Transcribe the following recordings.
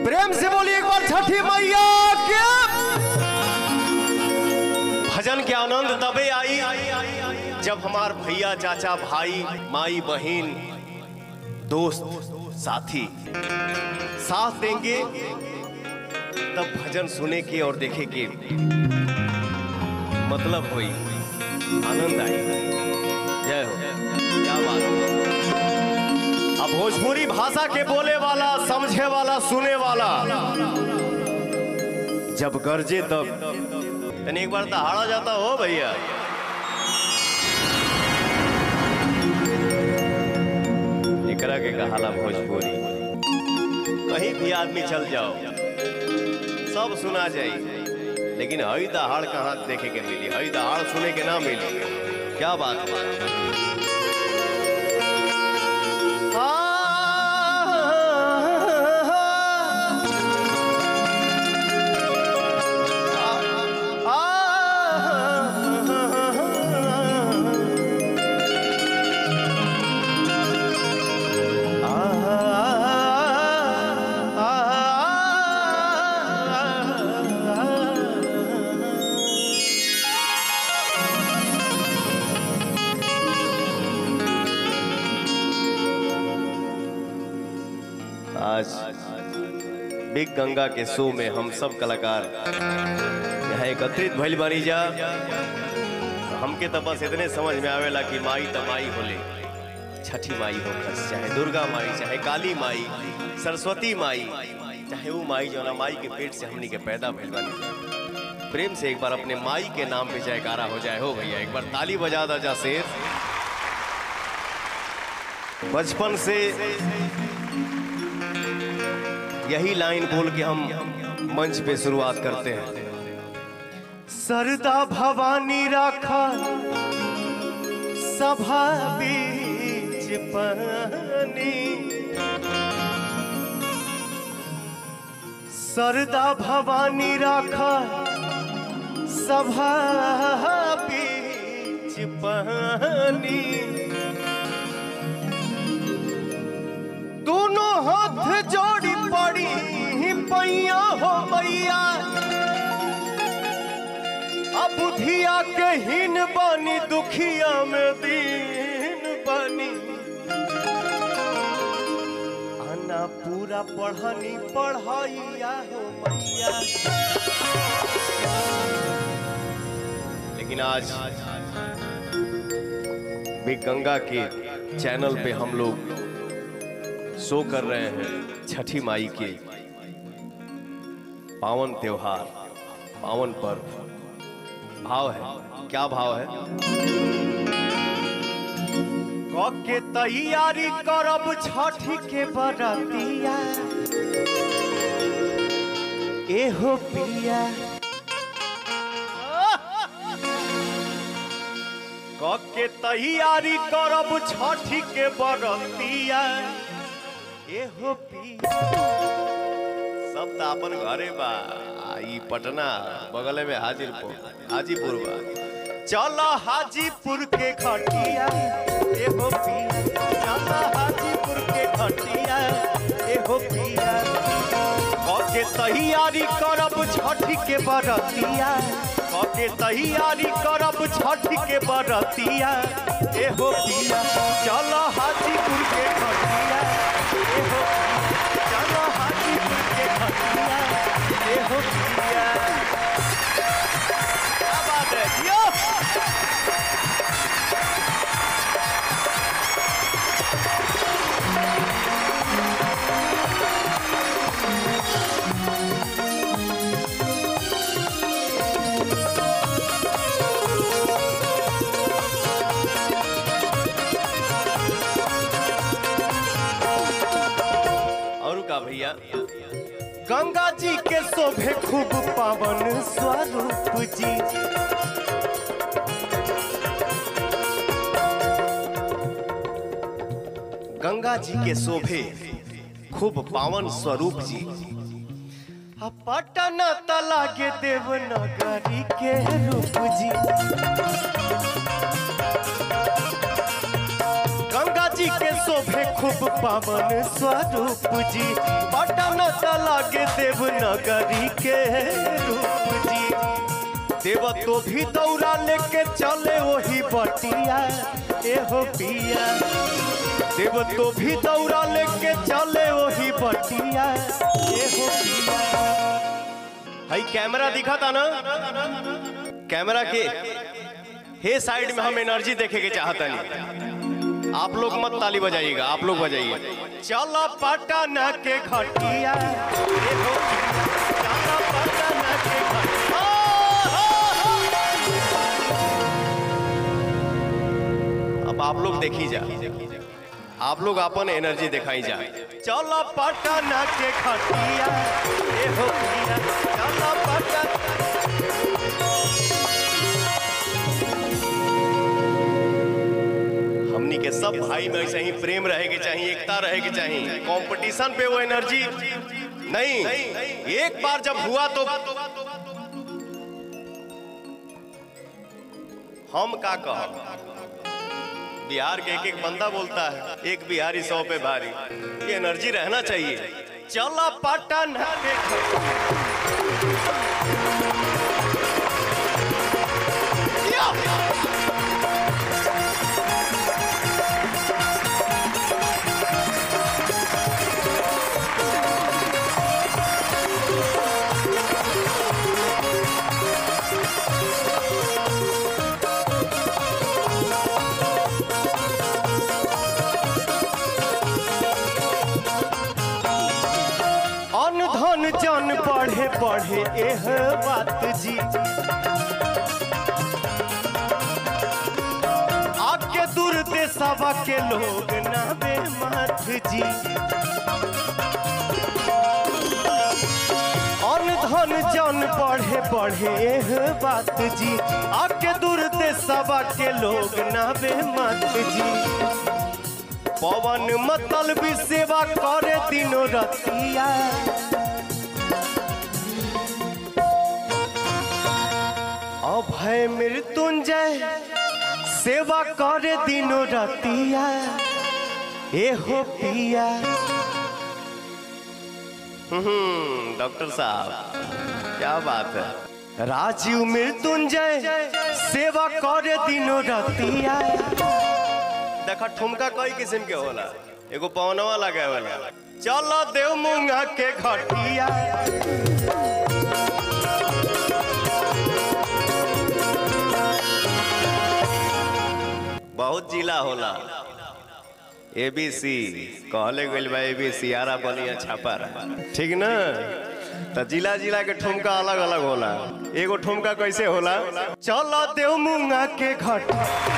प्रेम से बोलिए एक बार छठी मैया के भजन के आनंद तबे आई जब हमार भैया चाचा भाई माई बहन दोस्त साथी साथ देंगे तब भजन सुने के और देखे के मतलब हुई आनंद आई जय हो क्या बात है अब भोजपुरी भाषा के बोले वाला समझे वाला सुने वाला जब गरजे तब तनी एक बार तो हाड़ा जाता हो भैया एकरा के कहाला भोजपुरी कहीं भी आदमी चल जाओ सब सुना जाई लेकिन हई दहाड़ कहाँ देखे के मिली हई दहाड़ सुने के ना मिली क्या बात है आज बिग गंगा के शो में हम सब कलाकार यहाँ एकत्रित भइल बानी जा हमके तो बस इतने समझ में आवेला कि माई त माई होले छठी माई हो खस चाहे दुर्गा माई चाहे काली माई सरस्वती माई चाहे वो माई जो ना माई के पेट से हमनी के पैदा भइल बानी जा प्रेम से एक बार अपने माई के नाम पे जयकारा हो जाए हो भैया एक बार ताली बजा दा जा शेर बचपन से यही लाइन बोल के हम मंच पे शुरुआत करते हैं सरदा भवानी राखा सभा बीच पानी सरदा भवानी राखा सभा बीच पानी दोनों हाथ जोड़ी पड़ी पैया हो मैया अब बुधिया के हीन बानी दुखिया में दीन बानी आना पूरा पढ़नी पढ़ाइया हो मैया लेकिन आज भी गंगा के चैनल पे हम लोग शो कर रहे हैं छठी माई के पावन त्योहार पावन पर्व भाव है क्या भाव है के तैयारी करब छठी के बरतिया एहो पिया के तैयारी करब छठी के बरतिया एहो पिया सब तो अपन घरे बा आ, ई पटना बगल में हाजीपुर हाजीपुर बा चलो हाजीपुर के खटिया एहो पिया चलो हाजीपुर के खटिया एहो पिया के तैयारी करब छठी के बरतिया के तैयारी करब छठी के बरतिया एहो पिया चलो हाजीपुर के खटिया एहो पिया चलो हाजीपुर के खटिया एहो पिया क्या बात है जियो और का भैया गंगा जी के शोभे खूब पावन स्वरूप जी गंगा जी के शोभे खूब पावन स्वरूप जी आ पटन तला के देवनगरी के रूप जी गंगा जी के शोभे शोभे खूब पावन स्वरूप जी पटन त लागे देव नगरी के रूप जी देव तो भी दौड़ा लेके चले वही बटिया एहो पिया देव तो भी दौड़ा लेके चले वही बटिया एहो पिया हई कैमरा दिखा था ना कैमरा के हे साइड में हम एनर्जी देखे के चाहता नहीं आप लोग मत ताली बजाइएगा आप लोग बजाइए चलो पटना के घटिया एहो पिया, चलो पटना के घटिया। अब आप लोग देखी जा आप लोग अपन एनर्जी दिखाई जा चलो पटना के खटिया ए हो पिया चलो पटना हमनी के सब भाई में ऐसे ही प्रेम रहे के चाहिए एकता रहे के चाहिए कंपटीशन पे वो एनर्जी नहीं एक बार जब हुआ तो हम का कह बिहार के एक एक बंदा बोलता है एक बिहारी सौ पे भारी ये एनर्जी रहना चाहिए चला पटन अन धन जन बढ़े बढ़े एह बात जी आके दूर देशवा के लोग नाबे मत जी अन धन जन बढ़े बढ़े एह बात जी आके दूर देशवा के लोग नाबे मत जी पवन मतल भी सेवा करे दिनो रतिया अभय मृत्युंजय सेवा करे दिनो रतिया एहो पिया हम्म डॉक्टर साहब क्या बात है राजीव मृत्युंजय सेवा करे दिनो रतिया देखा ठुमका कई किस्म के होला एगो पवनवा लगे वाला चलो देव मुंगा के घटिया बहुत जिला होला एबीसी कहले गइल बा एबीसी आरा बलिया छापा ठीक ना तो जिला जिला के ठुमका अलग अलग होला एगो ठुमका कैसे होला चलो देव मुंगा के घट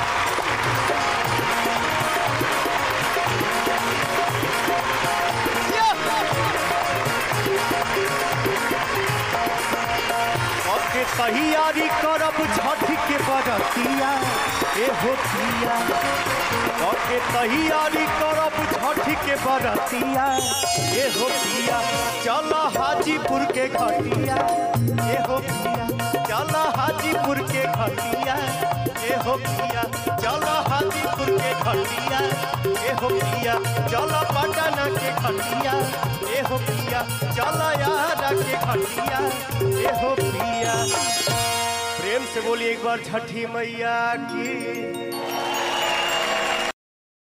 के तैयारी करब छठ के बरतिया ए होतिया के तैयारी करब छठ के बरतिया ए होतिया चल हाजीपुर के घटिया ए होतिया चल हाजीपुर के घटिया ए होतिया चल हाजीपुर के घटिया ए होतिया चल पटना के घटिया ए होतिया चल यारा के घटिया ए हो पिया प्रेम से बोलिए एक बार छठी मैया की